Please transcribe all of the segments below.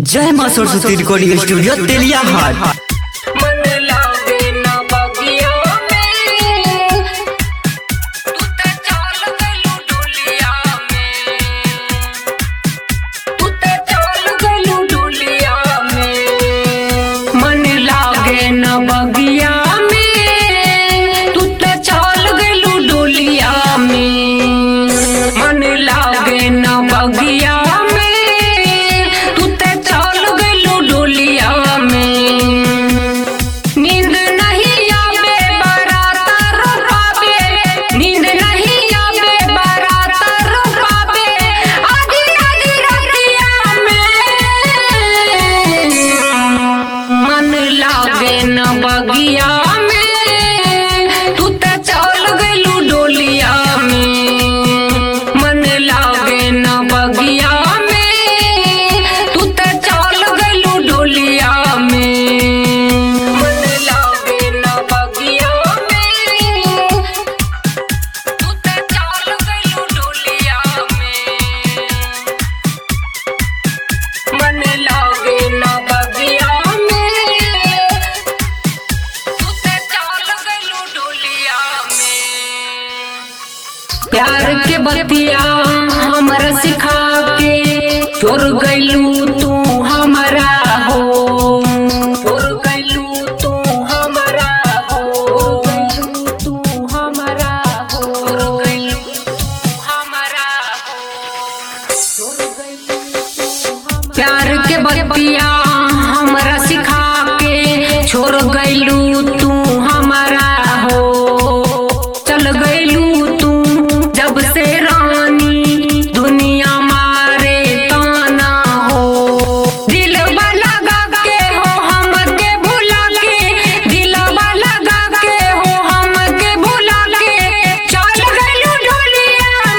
जय माँ Saraswati recording studio तेलिया हाट मन लागे ना बगिया में तू ते चल गलू डुलिया में तू ते चल गलू डुलिया में मन लागे ना बगिया में तू ते चल गलू डुलिया में मन लागे ना बगिया में तू ते चल गलू डुलिया में नींद नहीं आवे बरातर पावे नींद नहीं आवे बरातर पावे आधी आधी रतिया में मन लागे न बगिया में तू ते चल गलू डोलिया में मन लागे न बगिया में तू ते चल गलू डोलिया में मन लागे न बगिया में तू ते चल गलू डोलिया में मन लागे न बगिया में तू ते चल गलू डोलिया में प्यार के बतिया हमरा सिखा के चोर गैलू तू हमरा हो चोर गैलू तू हमरा हो तू हमरा हो चोर गैलू तू हमरा हो प्यार के बतिया हमरा सिखा के छोड़ गैलू तू हमारा हो चल गैलू तू जब से रानी दुनिया मारे ताना हो दिल लगा के हो हमके भुला के दिल लगा के हो हमके भुला के चल गैलू डोलिया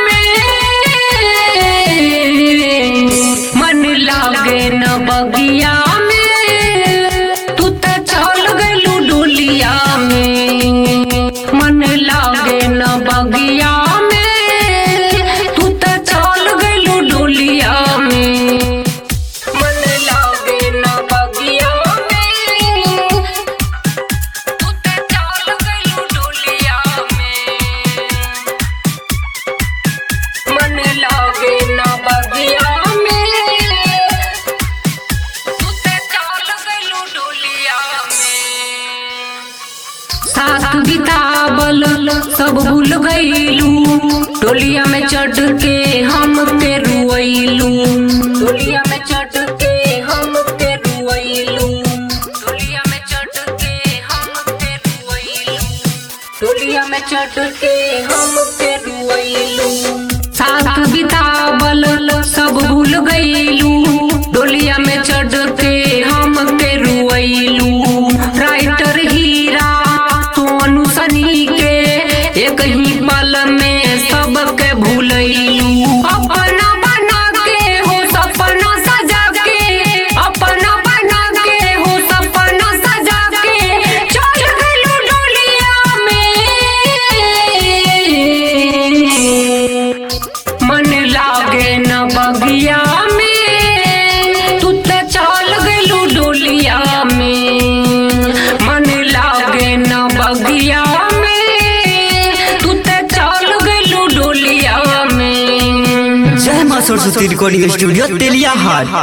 में मन लागे न बगिया में तू त चल गलू डोलिया में मन लागे न बगिया में तू त चल गलू डोलिया में मन लागे न बगिया में तू त चल गलू डोलिया में मन लागे ना बगिया में तू ते चल गलू डोलिया में साथ बितावल सब भूल गईलू डोलिया में चढ़ के हम ते रुइलू डोलिया में चढ़ के हम ते रुइलू डोलिया में चढ़ के हम ते रुइलू डोलिया में चढ़ के हम पे रुइलू साथ बितावल सब भूल गईलू डोलिया में चढ़ के हम पे रुइलू राइटर हीरा सोनू सनी के एक ही पल में सबके भूलैलू अपना बना के हो सपना सजा के अपना बना के हो सपना सजा के चल गलू डोलिया में मन लागे न बगिया में तू त चल गलू डोलिया में मन लागे न बगिया में तू त चल गलू डोलिया में जय माँ सरस्वती रिकॉर्डिंग स्टूडियो तेलिया हाट